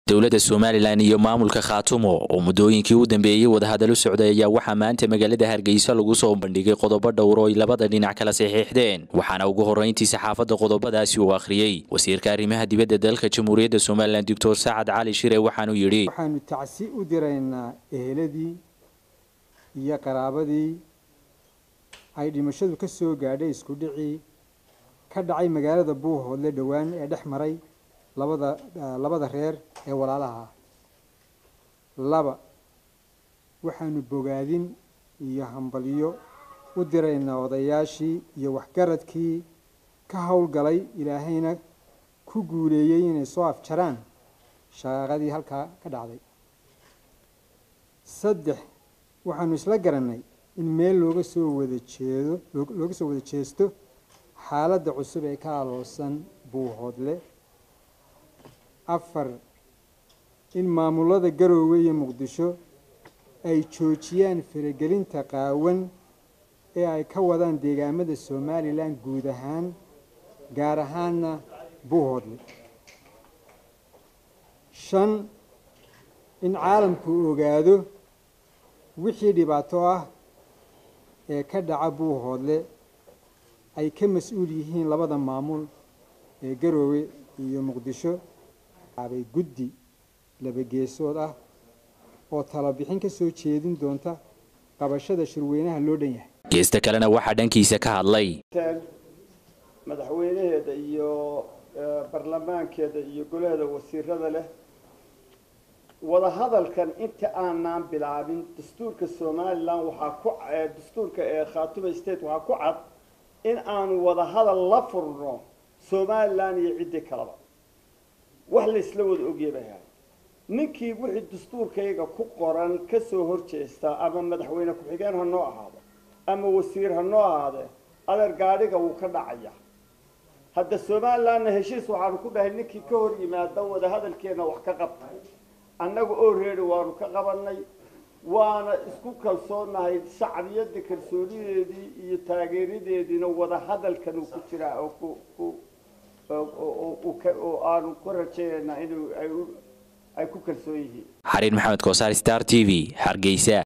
dowladda somalilan iyo maamulka khaatumo oo muddooyinkii u dambeeyey wadahadalo socday ayaa waxaa maanta magaalada hargeysa lagu soo bandhigay qodobo dhowr oo ay labada dhinac kala saxiixdeen waxaana ugu horrayntii saxaafadda qodobadaasi uu akhriyey wasiirka arrimaha dibadda dalka jamhuuriyadda somalilan doctor sacad cali shire waxaanuu yidhi waxaanu tacsi u diraynaa eheladii iyo qaraabadii ay dhimashadu ka soo gaadhay isku dhicii ka dhacay magaalada buuhoodle dhowaan ee dhex maray labada labada reer ee walaalaha ah laba waxaanu bogaadin iyo hambalyo u diraynaa odayaashii iyo waxgaradkii ka howlgalay ilaahayna ku guuleeyey inay soo afjaraan shaqaaqadii halkaa ka dhacday saddex waxaanu isla garannay in meel looga soo wada jeedo looga soo wada jeesto xaaladda cusub ee ka aloosan buuhoodle afar in maamulada garoowe iyo muqdisho ay joojiyaan faragelinta qaawan ee ay ka wadaan deegaamada somalilan guud ahaan gaar ahaana buuhoodle shan in caalamku ogaado wixii dhibaato ah ee ka dhaca buuhoodle ay ka mas-uul yihiin labada maamul ee garoowe iyo muqdisho abay guddi labageesood ah oo talabixin ka soo jeedin doonta qabashada shirweynaha loo dhan yahay geesta kalena waxaa dhankiisa ka hadlay madaxweynaheeda iyo baarlamaankeeda iyo golaheeda wasiirada leh wadahadalkan inta aanaan bilaabin dastuurka somalilan waxaa ku dastuurka ee khaatuma state waxaa ku cad in aanu wadahadal la furno somalilan iyo ciddii kaleba wax laysla wada ogya bay ahay ninkii wixii dastuurkayga ku qoran kasoo horjeesta ama madaxweyne ku-xigeen ha noo ahaado ama wasiir ha noo ahaadee adeer gaadhiga wuu ka dhacaya hadda somalilanna heshiis waxaanu ku dhahay ninkii ka hor yimaada wadahadalkeena wax ka qabta annaga oo reeri waanu ka qabanay waana isku kalsoonahay shacbiyadda kalsoonideedii iyo taageeradeediina wadahadalkan uu ku jiraa oo ku ku oo aanu ku rajaynayna in ay ku kalsoon yihiin xariir maxamed koosaar star t v hargeysa